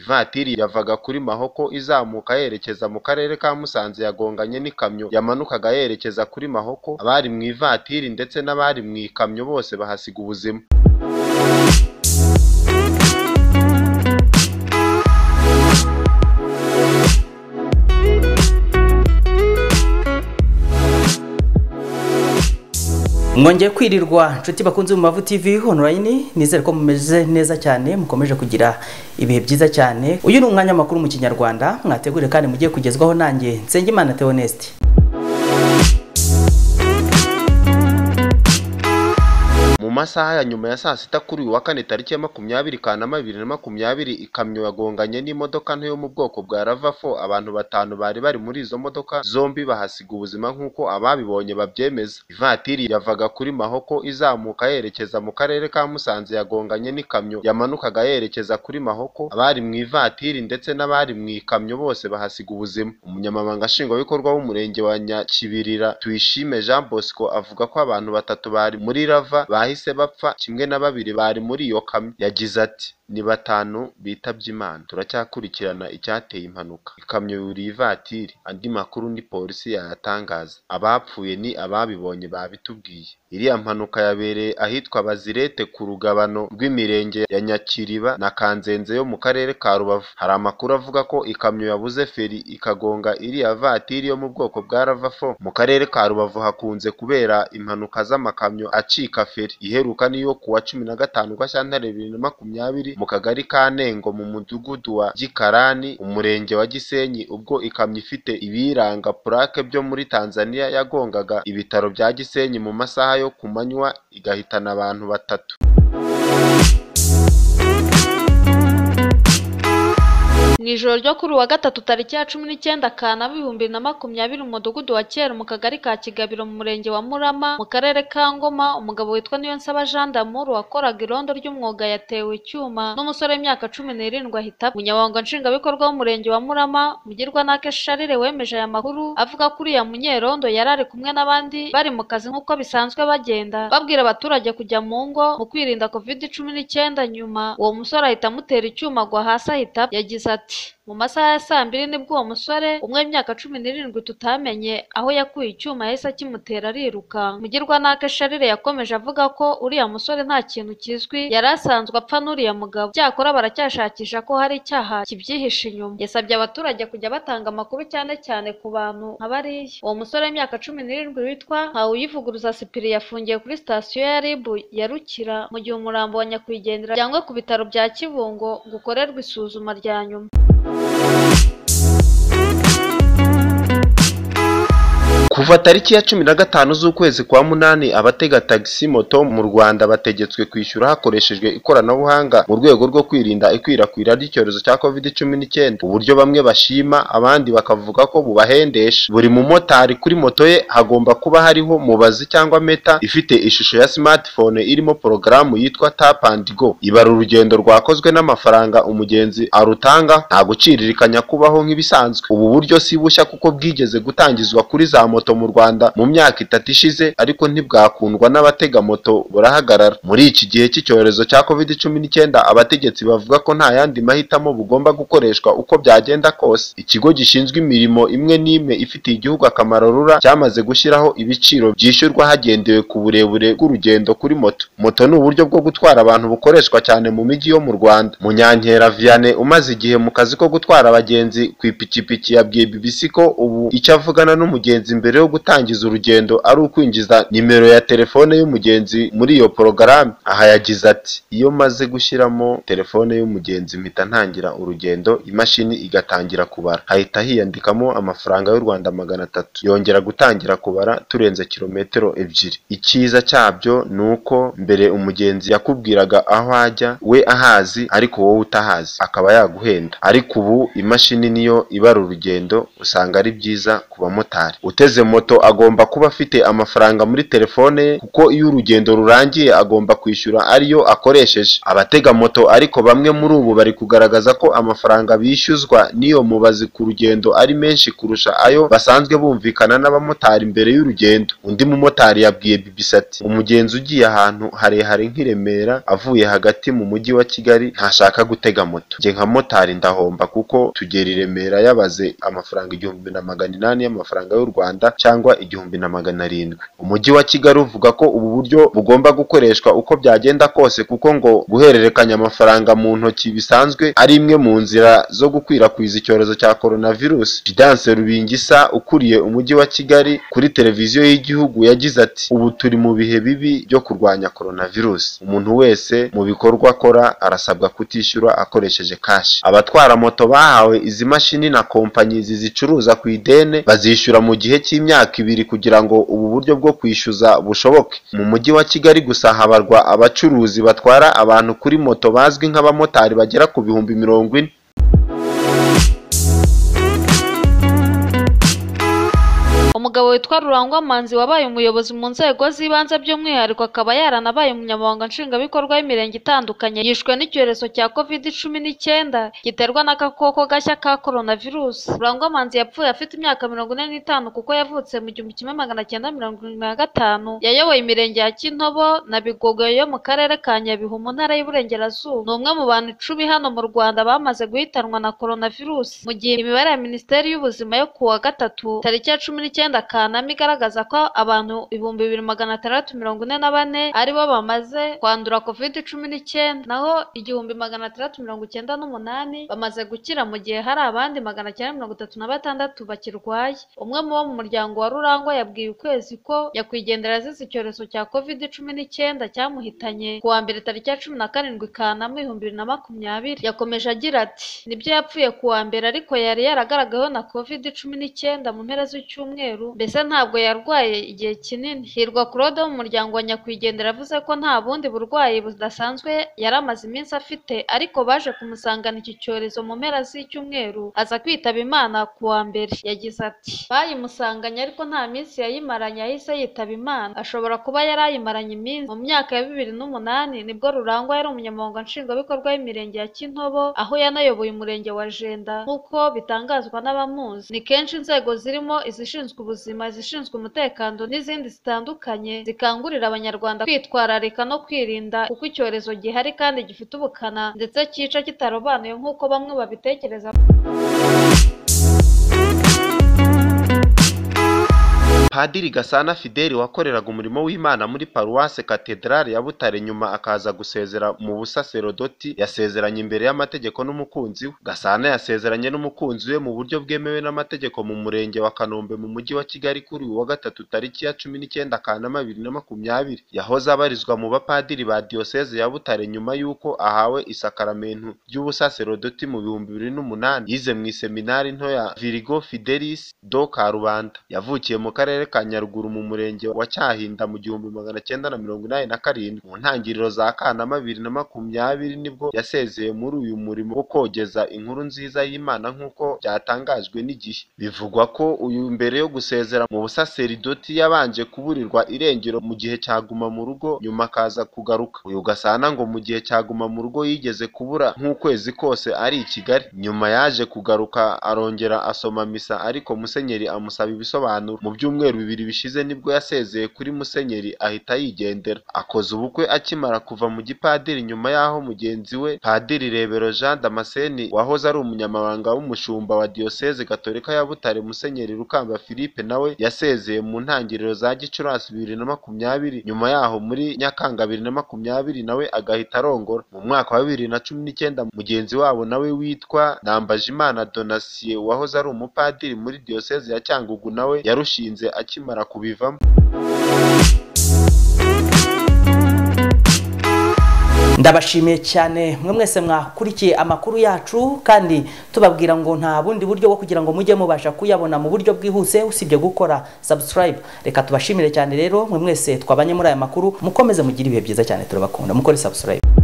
Ivatiri yavaga kuri Mahoko izamuka yerekeza mu Karere ka Musanze yagonganye n'ikamyo yamanukaga yerekeza kuri Mahoko, abari mu ivatiri ndetse n'abari mu ikamyo bose bahasiga ubuzima. Mwongeye kwirirwa nshuti bakunze mu Mavu TV online nizere ko mumeze neza cyane mukomeje kugira ibihe byiza cyane uyu ni umwanya makuru mu kinyarwanda mwategure kandi mugiye kugezwaho nanjye Nsengimana Theoneste Mu masaha ya nyuma ya saa sita kuri uyu wa kane tariki ya makumyabiri Kanama bibiri na makumyabiri ikamyo yagonganye n'imodoka nto yo mu bwoko bwa Rava4 abantu batanu bari bari muri izo modoka zombi bahasiga ubuzima nk'uko ababibonye babyemeza. Ivatiri yavaga kuri Mahoko izamuka yerekeza mu Karere ka Musanze yagonganye n'ikamyo yamanukaga yerekeza kuri Mahoko, abari mu ivatiri ndetse n'abari mu ikamyo bose bahasiga ubuzima. Umunyamabanga Nshingwabikorwa w'Umurenge wa Nyakibirira Tuyishime Jean Bosco avuga ko abantu batatu bari muri Rava bahise bapfa kimwe na babiri bari muri iyo kamyo. Yagize ati “Ni batanu bitabye Imana, turacyakurikirana icyateye impanuka. Ikamyo yuriye ivatiri, andi makuru ni polisi yayatangaza. Abapfuye ni ababibonye babitubwiye. Iriya mpanuka yabereye ahitwa Bazirete ku rugabano rw'imirenge ya Nyakiriba na Kanzenze yo mu karere ka Rubavu. Hari amakuru avuga ko ikamyo yabuze feri ikagonga iriya vatiri yo mu bwoko bwa Rava4. Mu karere ka Rubavu hakunze kubera impanuka z'amakamyo acika feri. Iheruka ni iyo ku wa cumi na gatanu Gashyantare bibiri na makumyabiri mu kagari ka Ntengo mu mudugudu wa Gikarani umurenge wa Gisenyi ubwo ikamyo ifite ibiyiranga purake byo muri Tanzania yagongaga ibitaro bya Gisenyi mu masaha yo ku manywa igahitana abantu batatu. mu ijoro ryo kuri uwa gatatu tariki ya cumi n'icyenda Kanama ibihumbi bibiri na makumyabiri mu mudugudu wa Kera mu kagari ka Kigabiro mu murenge wa Murama mu karere ka Ngoma umugabo witwa Niyonsaba Jean d'Amour wakoraga irondo ry'umwuga yatewe icyuma n'umusore w'imyaka cumi n'irindwi ahita apfa. Umunyamabanga Nshingwabikorwa w'umurenge wa Murama Mugirwanake Charles wemeje aya makuru avuga ko uriya munyerondo yari ari kumwe n'abandi bari mu kazi nk'uko bisanzwe bagenda babwira abaturage kujya mu ngo mu kwirinda covid cumi n'icyenda nyuma uwo musore ahita amutera icyuma agwa hasi ahita apfa. yagize ati mu masaha ya saa mbiri nibwo uwo musore umwe w'imyaka cumi n'irindwi tutamenye aho yakuye icyuma yahise akimutera ariruka. Mugirwanake Charles yakomeje avuga ko uriya musore nta kintu kizwi yari asanzwe apfa n'uriya mugabo. Icyakora baracyashakisha ko hari icyaha kibyihishe inyuma. Yasabye abaturage kujya batanga amakuru cyane cyane ku bantu nka bariya. Uwo musore w'imyaka cumi n'irindwi witwa Ntawuyivuguruza Sipiri yafungiye kuri sitasiyo ya RIB ya Rukira mu gihe umurambo wa nyakwigendera ujyanywe ku bitaro bya Kibungo ngo ukorerwe isuzuma rya nyuma. Kuva tariki ya cumi na gatanu z'ukwezi kwa munani abatega tagisi moto mu Rwanda bategetswe kwishyura hakoreshejwe ikoranabuhanga mu rwego rwo kwirinda ikwirakwira ry'icyorezo cya covid cumi n'icyenda. Uburyo bamwe bashima abandi bakavuga ko bubahendesha. Buri mumotari kuri moto ye hagomba kuba hariho mubazi cyangwa meta ifite ishusho ya smartphone irimo porogaramu yitwa tap and go ibara urugendo rwakozwe n'amafaranga umugenzi arutanga nta guciririkanya kubaho nk'ibisanzwe. Ubu buryo si bushya kuko bwigeze gutangizwa kuri za moto moto mu Rwanda mu myaka itatu ishize ariko ntibwakundwa n'abatega moto burahagarara. Muri iki gihe cy'icyorezo cya covid cumi n'icyenda abategetsi bavuga ko nta yandi mahitamo bugomba gukoreshwa uko byagenda kose. Ikigo gishinzwe imirimo imwe n'imwe ifitiye igihugu akamaro RURA cyamaze gushyiraho ibiciro byishyurwa hagendewe ku burebure bw'urugendo kuri moto. Moto ni uburyo bwo gutwara abantu bukoreshwa cyane mu mijyi yo mu Rwanda. Munyankera Vianney umaze igihe mu kazi ko gutwara abagenzi ku ipikipiki yabwiye BBC ko ubu icyo avugana n'umugenzi mbere mbere yo gutangiza urugendo ari ukwinjiza nimero ya telefone y'umugenzi muri iyo porogaramu. Aha yagize ati “Iyo maze gushyiramo telefone y'umugenzi mpita ntangira urugendo, imashini igatangira kubara, hahita hiyandikamo amafaranga y'u Rwanda magana atatu, yongera gutangira kubara turenze kilometero ebyiri. Icyiza cyabyo ni uko mbere umugenzi yakubwiraga aho ajya we ahazi ariko wowe utahazi akaba yaguhenda, ariko ubu imashini niyo ibara urugendo, usanga ari byiza ku bamotari uteze moto agomba kuba afite amafaranga muri telefone ye kuko iyo urugendo rurangiye agomba kwishyura ariyo akoresheje abatega moto ariko bamwe muri ubu bari kugaragaza ko amafaranga bishyuzwa n'iyo mubazi ku rugendo ari menshi kurusha ayo basanzwe bumvikana n'abamotari mbere y'urugendo undi mumotari yabwiye BBC ati umugenzi ugiye ahantu harehare nk'i Remera avuye hagati mu mujyi wa Kigali ntashaka gutega moto njye nka motari ndahomba kuko tugera i Remera yabaze amafaranga igihumbi na magana inani y'amafaranga y'u Rwanda cyangwa igihumbi na magana arindwi umujyi wa Kigali uvuga ko ubu buryo bugomba gukoreshwa uko byagenda kose kuko ngo guhererekanya amafaranga mu ntoki bisanzwe ari imwe mu nzira zo gukwirakwiza icyorezo cya coronavirus Vidance Rubingisa ukuriye umujyi wa Kigali kuri televiziyo y'igihugu yagize ati ubu turi mu bihe bibi byo kurwanya coronavirus umuntu wese mu bikorwa akora arasabwa kutishyura akoresheje kashi abatwara moto bahawe izi mashini na kompanyi zizicuruza ku ideni bazishyura mu gihe cy'imyaka ibiri kugira ngo ubu buryo bwo kwishyuza bushoboke mu mujyi wa Kigali gusa habarwa abacuruzi batwara abantu kuri moto bazwi nk'abamotari bagera ku bihumbi mirongo ine umugabo witwa rurangwa manzi wabaye umuyobozi mu nzego z'ibanze by'umwihariko akaba yaranabaye umunyamabanga nshingwabikorwa w'imirenge itandukanye yishwe n'icyorezo cya covid cumi n'icyenda giterwa n'agakoko gashya ka coronavirus rurangwa manzi yapfuye afite imyaka mirongo ine n'itanu kuko yavutse mu gihumbi kimwe magana cyenda mirongo irindwi na gatanu yayoboye imirenge ya kintobo na bigogo yo mu karere ka nyabihu mu ntara y'uburengerazuba ni umwe mu bantu icumi hano mu rwanda bamaze guhitanwa na coronavirus mu gihe imibare ya minisiteri y'ubuzima yo kuwa gatatu tariki ya cumi n'icyenda icyenda kanama igaragaza ko abantu ibihumbi bibiri magana atandatu mirongo ine na bane aribo bamaze kwandura covid cumi n'icyenda naho igihumbi magana atandatu mirongo icyenda n'umunani bamaze gukira mu gihe hari abandi magana cyenda mirongo itatu na batandatu bakirwaye umwe mu bo mu muryango wa rurangwa yabwiye ukwezi ko yakwigendera azize icyorezo cya covid cumi n'icyenda cyamuhitanye ku wa mbere tariki ya cumi na karindwi kanama ibihumbi bibiri na makumyabiri yakomeje agira ati nibyo yapfuye ku wa mbere ariko yari yaragaragaweho na covid cumi n'icyenda mu mpera z'icyumweru mbese ntabwo yarwaye igihe kinini hirwa claude wo mu muryango wa nyakwigendera yavuze ko nta bundi burwayi budasanzwe yari amaze iminsi afite ariko baje kumusangana iki cyorezo mu mpera z'icyumweru aza kwitaba imana ku wa mbere yagize ati bayimusanganye ariko nta minsi yayimaranye yahise yitaba imana ashobora kuba yari ayimaranye iminsi mu myaka ya bibiri n'umunani nibwo rurangwa yari umunyamabanga nshingwabikorwa w'imirenge ya kintobo aho yanayoboye umurenge wa jenda nk'uko bitangazwa n'abamuzi ni kenshi inzego zirimo izishinzwe ubuzima izishinzwe umutekano n'izindi zitandukanye zikangurira abanyarwanda kwitwararika no kwirinda kuko icyorezo gihari kandi gifite ubukana ndetse cyica kitarobanuye nk'uko bamwe babitekereza Padiri Gasana Fideli wakoreraga umurimo w'Imana muri Paruwase Katedrali ya Butare nyuma akaza gusezera mu busaserodoti yasezeranye imbere y'amategeko n'umukunzi we Gasana yasezeranye n'umukunzi we mu buryo bwemewe n'amategeko mu murenge wa Kanombe mu mujyi wa Kigali kuri uyu wa gatatu tariki ya cumi n'icyenda Kanama bibiri na makumyabiri yahoze abarizwa mu bapadiri ba Diyoseze ya Butare nyuma y'uko ahawe isakaramentu ry'ubusaserodoti mu bihumbi bibiri n'umunani yize mu iseminari nto ya Virigo Fidelis do Karubanda yavukiye mu karere karere ka Nyaruguru mu murenge wa Cyahinda mu gihumbi magana cyenda na mirongo inani na karindwi mu ntangiriro za Kanama bibiri na makumyabiri nibwo yasezeye muri uyu murimo wo kogeza inkuru nziza y'Imana nk'uko byatangajwe n'igihe bivugwa ko uyu mbere yo gusezera mu busaseridoti yabanje kuburirwa irengero mu gihe cyaguma mu rugo nyuma akaza kugaruka uyu gasana ngo mu gihe cyaguma mu rugo yigeze kubura nk'ukwezi kose ari i Kigali nyuma yaje kugaruka arongera asoma misa ariko Musenyeri amusaba ibisobanuro mu byumweru bibiri bishize nibwo yasezeye kuri musenyeri ahita yigendera akoze ubukwe akimara kuva mu gipadiri nyuma y'aho mugenzi we padiri rebero jean damascene wahoze ari umunyamabanga w'umushumba wa diyoseze gatolika ya butare musenyeri rukamba philippe nawe yasezeye mu ntangiriro za gicurasi bibiri na makumyabiri nyuma y'aho muri nyakanga bibiri na makumyabiri nawe agahita arongora mu mwaka wa bibiri na cumi n'icyenda mugenzi wabo nawe witwa nambajimana donasiye wahoze ari umupadiri muri diyoseze ya cyangugu nawe yarushinze akimara kubivamo ndabashimiye cyane mwe mwese mwakurikiye amakuru yacu kandi tubabwira ngo nta bundi buryo bwo kugira ngo mujye mubasha kuyabona mu buryo bwihuse usibye gukora subscribe reka tubashimire cyane rero mwe mwese twabanye muri aya makuru mukomeze mugire ibihe byiza cyane turabakunda mukore subscribe